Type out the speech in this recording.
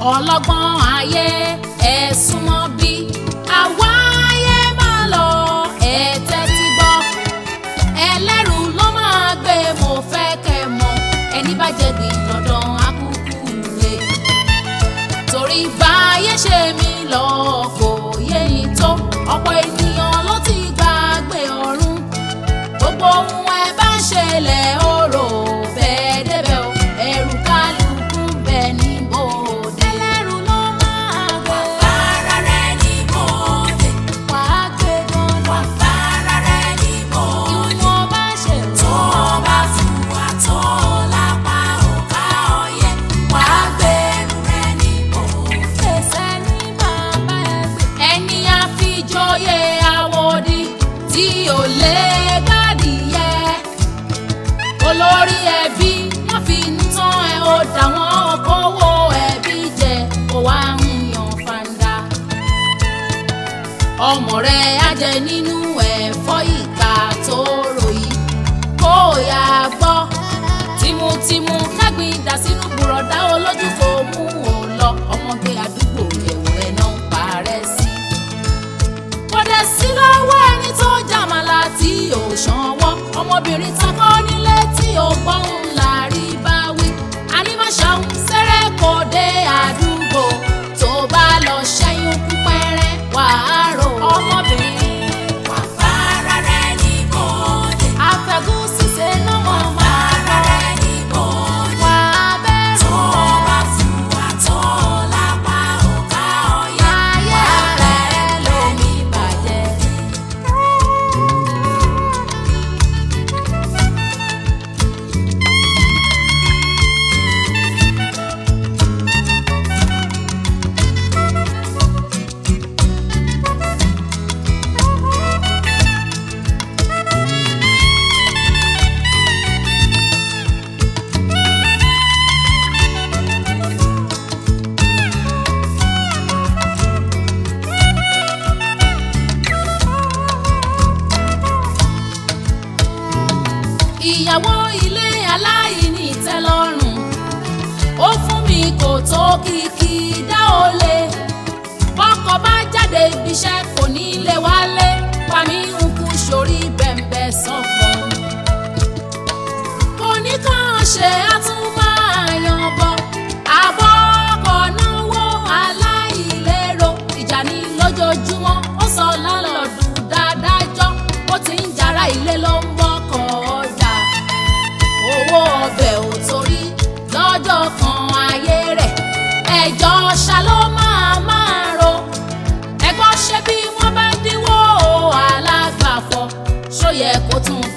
ọlọ́gbọ́n ayé ẹ súnmọ́ bí àwa ayé máa lọ ẹ tẹ́tí gbọ́ ẹlẹ́rù ló máa gbé mo fẹ́ kẹ́ mọ̀ ẹni bá jẹ gbìn dandan akúkú rè torí báyé ṣe mí lọ kò yé yín tó ọ̀pọ̀ ènìyàn ló ti gbàgbé ọ̀run gbogbo ohun ẹ bá ń ṣẹlẹ̀ ó rò bẹ́ẹ̀ débẹ̀ o ẹ̀rù kálukú bẹ̀ ní bòde. ẹlẹ́rù ló máa gbé. Fara rẹ̀ ní bòde, wàá gbé dandan. fara rẹ̀ ní bòde. ìwọ̀n bá ṣe Tó bá fún wa tó lápá òká ọyẹ́, wàá gbẹ̀rù rẹ̀ ní bòde. fèsì ní bàbá ẹgbẹ́. ẹni àfijọ́yé àwòdì tí ò lè gbádìyẹ. olórí ẹbí wọ́n fi ń tán ẹ ó dà wọ́n kówó ẹbí jẹ kó wá ń yan fanda. ọmọ rẹ̀ á jẹ nínú ẹ̀fọ́ ìka tó ròyìn kó yá gbọ́ tìmùtìmù kágbìn dà sínú bùrọ̀dá olójú kò mú ò lọ ọmọge àdúgbò ẹ̀wù rẹ̀ náà ń parẹ́ sí. kódà sí lọ́wọ́ ẹni tó jàmàlà tí ò ṣanwọ́ ọmọbìnrin takọ́ nílé tí ò gbọ́hùn láàrí bá wí. ànímọ̀ṣàhùn sẹ́rẹ̀ kò dé àdúgbò tó bá lọ ṣẹ́yún kú pẹ́rẹ́ wàá rò ọmọbìnrin. Fara rẹ̀ ní bòde, àfẹ́gùn ṣíṣe náà mọ̀ máa fara rẹ̀ ní bòde. wà á bẹ̀rù Tó bá fún wa tó lápá òká ọyẹ́, ayé rẹ̀ lómi bàjẹ́. ìyàwó ilé aláìní ìtẹ́lọ́rùn ó fún mi kò tó kìkì dá o lè bọ́kọ bá jáde ibiṣẹ́ kò ní lè wálé pàmí ń kú sórí bẹ̀m̀bẹ̀ sọ̀kan kò ní kàn ṣe àtúmọ̀yàn bọ̀ àbọ̀ ọkọ̀ náwó aláìlérò ìjà ní lójoojúmọ́ ó sọ lálọ́dún dáadájọ́ ó ti ń jara ilé ló ń wọ́kọ̀ ọjà owó ọbẹ̀ ò torí lọ́jọ́ kan ayé rẹ̀ ẹjọ́ ṣá ló máa máa ro ẹgbọ́n ṣe bí wọ́n bá ń dínwó alágbàfọ̀ ṣó yẹ kó tún